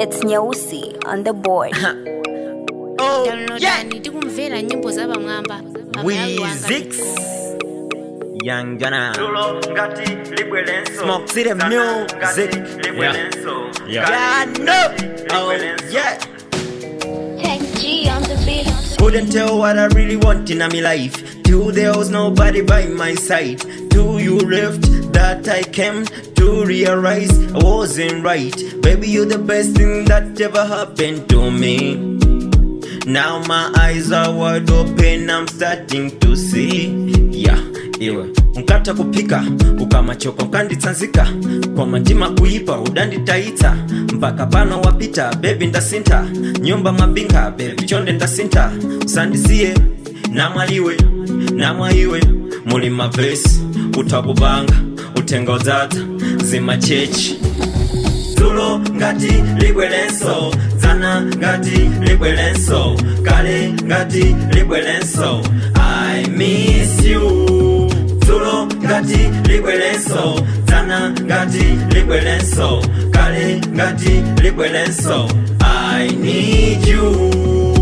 It's Nyeusi on the board. Oh, yeah. downloadani tikumvera nyimbo za pamwamba Weezix. Young Gunna. Tulo ngati libwelenso Smoke City Sana Music. ngati libwelenso Yeah. Ngati Yeah, no. Oh, libwelenso. yeah. Tech G on the beat. Couldn't tell what I really want in my life. Till there was nobody by my side. Till you left, that I came to realize I wasn't right. Baby, you're the best thing that ever happened to me. Now my eyes are wide open, I'm starting to see. Yeah, iwe unkata kupika ukamachoka ukanditsanzika kwa mantima kuipa udanditaita mpaka pano wapita bebi ndasinta nyumba mwabinga bebi chonde ndasinta usandisiye namwaliwe namwaiwe muli mavesi utakubanga utenga udzadza zimachechi tulo ngati libwelenso dzana ngati libwelenso kale ngati libwelenso i miss you tulo ngati libwelenso dzana ngati libwelenso kale ngati libwelenso i need you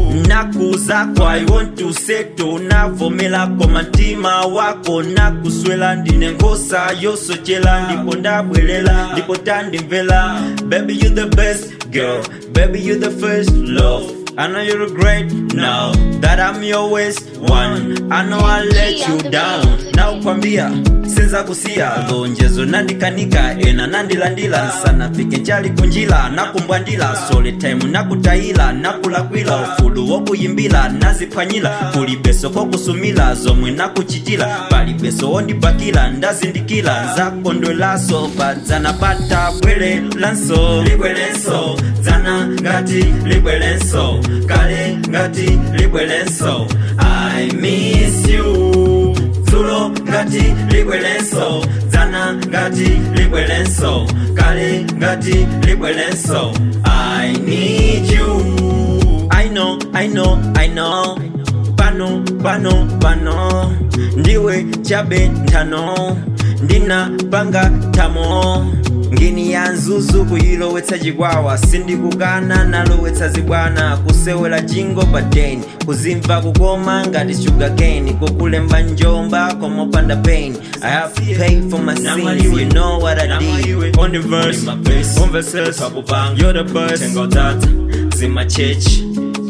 nakuzako i want to settle navomelako mantima wako nakuswela ndine ngosa yosochela ndipo ndabwelela ndipo tandimvela baby you the best girl baby you the first love I know you're great now that I'm your waist one. I know I let you down. Now kwambia sinza kusia lonjezo nandikanika ena nandilandila sana fike nchali kunjila nakumbwandila sole time nakutayila nakulakwila ufulu wokuyimbila naziphwanyila kuli beso kokusumila zomwe nakuchitila pali beso wondibakila ndazindikila nzakondwelaso padzana pata bwerelanso libwelenso dzana ngati libwelenso kale ngati libwelenso i miss you tulo ngati libwelenso dzana ngati libwelenso kale ngati libwelenso i need you i know i know i know pano pano pano ndiwe chabe nthano ndinapanga tamo ngini ya nzuzu kuyilowetsa chikwawa sindikukana nalowetsa zibwana kusewera jingo padeni kuzimva kukoma ngati sugarcane kukulemba njomba komopanda pain i have to pay for my sins you know what i did on the verse on verses you're the best tengo tata zimachechi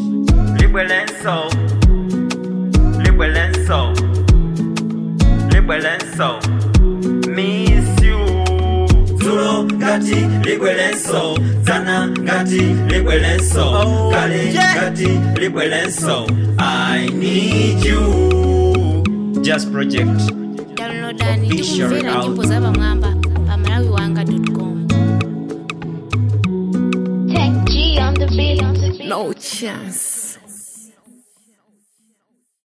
libwelenso libwelenso libwelenso miss you tulo ngati libwelenso dzana ngati libwelenso kale ngati libwelenso i need you just project downloadani Official tikumvera out. nyimbo za pamwamba pa malawiwanga com Tech G on the beat. No chance.